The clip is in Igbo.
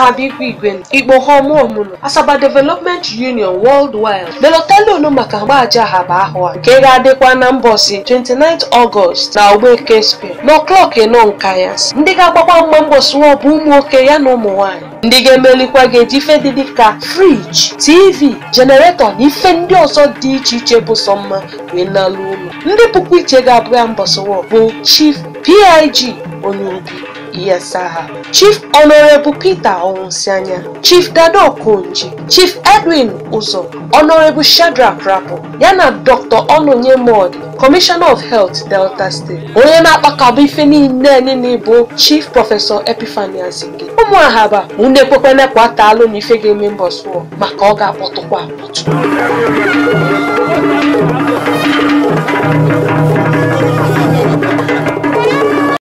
ahaba igwe igwe igbo homomunu asaba development union worldwide melotelu maka mgbaji ahaba ahụ a nke ga-adịkwa na mbọsi 29 ọgọst na ogbeke square n'ọklọk nọ nka ya ndị ga-agbakwa mgba mbọsi ọ bụ ụmụ nwoke ya na ụmụ nwaanyị ndị ga-emelikwa ga-eji ife dị dịka friji tv jeneretọ na ife ndị ọzọ dị iche iche bụ sọ mma wee nalụ ụlọ ndị bụkwa iche ga-abụ ya mbọsịwọ bụ chief pig onye obi Iyasaha, Chief Honorable Peter Onwusianya, Chief Dado Okonji, Chief Edwin Uzo, Honorable Shadrach Rapo, yana Dr. Ononye Modi, Commissioner of Health Delta State. Onye na-akpakọba ife niile niile bụ Chief Prọfesọ Epiphany Azinge. Ụmụ ahaba unu ekwekwana kwata alụ na ife ga-eme mbọsụọ maka ọ ga-akpọtụkwa akpọtụ.